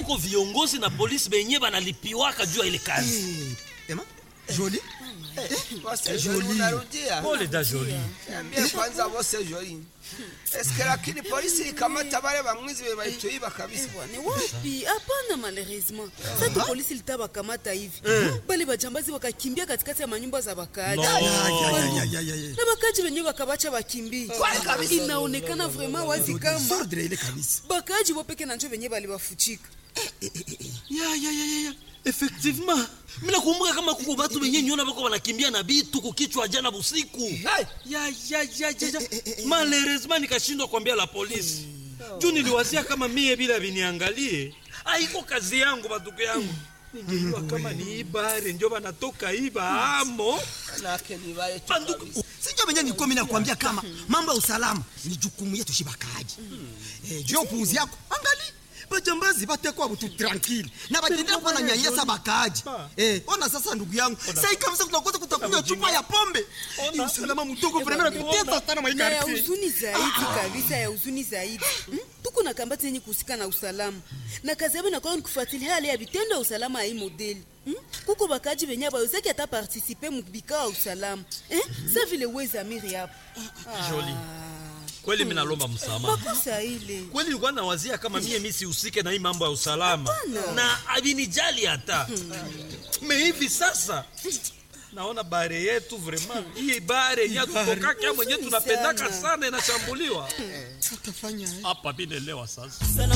kuko viongozi na polisi benye banalipiwaka juu ya ile kazi Eh, ema joli Bose Jolie. Jolie unarudia. pole da joli Niambie kwanza bose Jolie. Eske lakini polisi ikamata wale bamwizi be baituiba kabisa. Ni wapi? Hapana, malheureusement sasa polisi litawakamata hivi, bali bajambazi wakakimbia katikati ya manyumba za wakaaji No. Ya, ya, ya, ya, ya, ya. na wakaaji wenyewe wakabacha wakimbie. Inaonekana vraiment wazi kama Sordre ile kabisa bakaaji wopeke na njo wenyewe baliwafuchika. ya ya ya ya, ya effectivement mina kumbuka kama kuko batu benye nyona bako banakimbia na bitu kukichwa jana busiku ya ya ya ya ya malheureusement nikashindwa kuambia la polisi juu niliwazia kama mie bila viniangalie aiko kazi yangu batuko yangu ningejua kama ni ibare njo banatoka iba amo Nake ni wale tu banduku kabisa. sinjo venye nilikuwa mimi nakwambia kama mambo ya usalama ni jukumu yetu shibakaji eh, juu ya upuuzi yako angali bajambazi batekwa butu tranquille na batendea kuwa na nyanyasa bakaji eh, ona sasa ndugu yangu sai kabisa kutakosa kutakunywa chupa ya pombe ni usalama mdogo vrema natutesa sana na ya maikarti huzuni zaidi kabisa, ya huzuni zaidi Hmm? tuko na kambati yenye kuhusika na usalama na kazi yabo inakuwa ni kufuatilia hali ya vitendo ya usalama ya hii modeli Hmm? kuko bakaji benye bawezaki ata partisipe mubikao ya usalama eh? sa vile wezamiri hapo Jolie. kweli mi nalomba msamaha makosa ile kweli nilikuwa nawazia kama mie mi sihusike na hii mambo ya usalama na avinijali hata me hivi sasa naona bare yetu vraiment hii bare yenye tutokaka mwenye tunapendaka sana inashambuliwa utafanya hapa vinelewa sasa